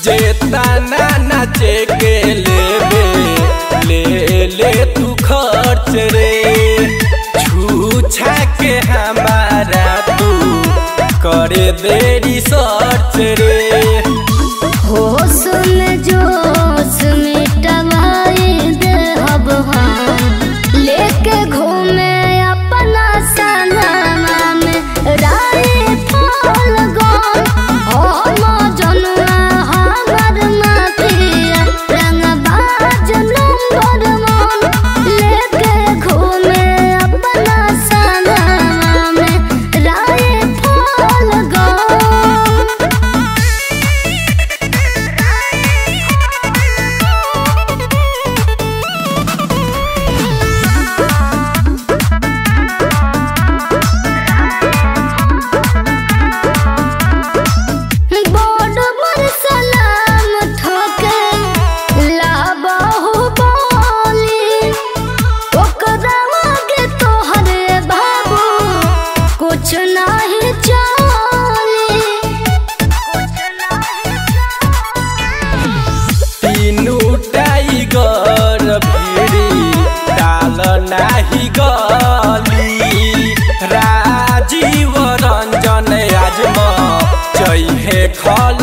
जेतना नाचे के लेबे ले ले तू खर्च रे छूछा के हमारा तू करे देरी सर्च रे होश में जोश मिटवाई दे हब हम लेके घूमे अपना सनमा में राय फल गम हम जनुआ हमर माफिया रंगबाज नंबर वन लेके घूमे अपना सनमा में राय फल गम बड़ बड़ सलाम ठोके लाबहु बोली ओकरा आगे तोहरे बाबू कुछ नहीं चली तीनू टाइगर भिड़ी डाल नाही गली राजीव रंजन आजम चैहे खल